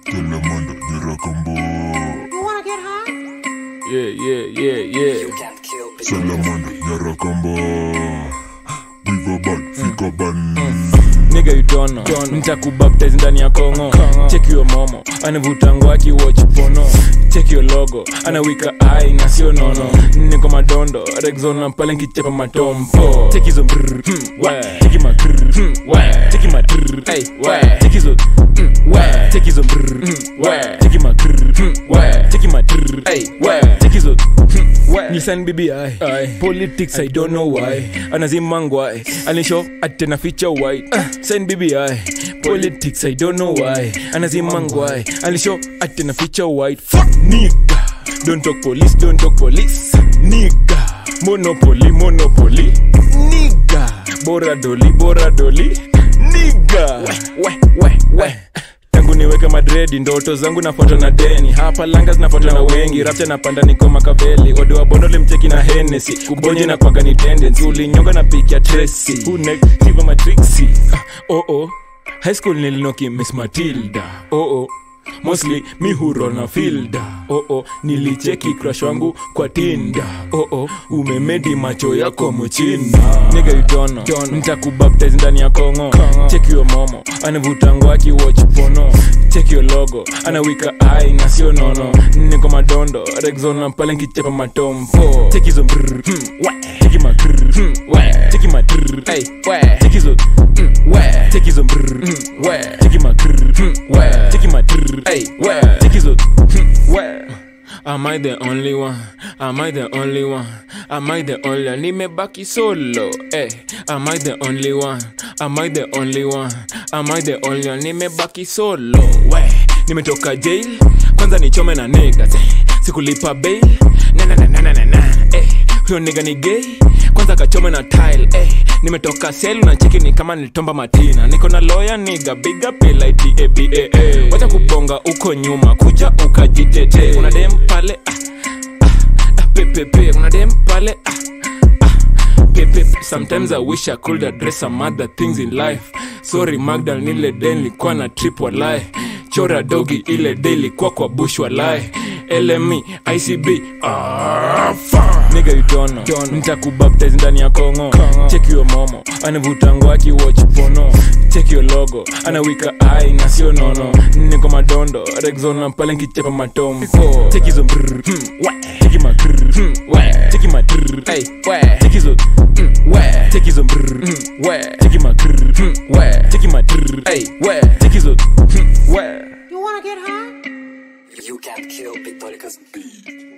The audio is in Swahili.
Telemanda Nyirakambo You wanna get high? Yeah, yeah, yeah, yeah. Salamanda Nyirakambo Viva ban, fika ban Nigga you don't know. Nitakubaptize ndani ya kongo check your momo anavuta ngwaki watch pono check your logo anawika ai na sio nono niko madondo rexona pale nkichepa matompo check hizo brr hmm, we check ma krr hmm, we check ma trr hey we check hizo hmm, we check hizo brr hmm, we check ma krr hmm, we check ma trr hey we check hizo hmm, we nisan bibi ai politics i don't know why anazimangwai anisho atena feature white uh, sign bibi ai politics i don't know why anazimangwai anisho atena feature white fuck nigga don't talk police don't talk police nigga monopoly monopoly nigga bora doli bora doli nigga we we we tangu niweke madredi ndoto zangu nafuatwa na deni hapa langa zinafuatwa na wengi rapcha napanda niko makaveli ode wa bondo limcheki na henesi kubonye na kwaga ni tendency ulinyonga na piki ya tresi unek hiva matrixi ah, oh oh high school nilinoki miss matilda oh oh mostly mi hurol na filda oh oh nilicheki crush wangu kwa tinda oh oh umemedi macho yako mchina nigga you don't know nitakubaptize ndani ya kongo check your momo anavuta ngwaki watch pono check your logo anawika ai na sio nono niko madondo rexona pale nkichepa matompo check hizo brr hmm, we check ma krr hmm, we check ma trr hey we check hizo hmm, we check hizo brr hmm, we check ma krr hmm, we check ma trr hey we check hizo hmm, we Am I the only one? Am I the only one? Am I the only one? Nimebaki solo. Eh, am I the only one? Am I the only one? Am I the only one? Nimebaki solo. We, nimetoka jail. Kwanza nichome na niggas. Eh, sikulipa bail. Na na na na na na na. Eh, huyo nigga ni gay. Kwanza kachome na tile. Eh, nimetoka sel na cheki ni kama nilitomba matina. Niko na lawyer nigga, big up L-I-T-A-B-A-A. Wacha kubonga uko nyuma, kuja ukajitete. Una dem pale ah, ah, ah, pepepe. Una dem pale ah, ah, pepe. Sometimes I wish I could address some other things in life. Sorry Magda, nile day nilikuwa na trip walai. Chora dogi ile day ilikuwa kwa bush walai. LME, ICB, ah, fuck. Nigga you don't know. Nitakubaptize ndani ya kongo check your momo anavuta ngwaki watch pono check your logo anawika ai na sio nono niko madondo rexona pale nkichepa matompo check hizo brr hmm, we check ma krr hmm, we check ma trr hey we check hizo hmm, we check hizo brr hmm, we check ma krr hmm, we check ma trr hey we check hizo hmm, we You wanna get high? You can't kill Victorica's beat.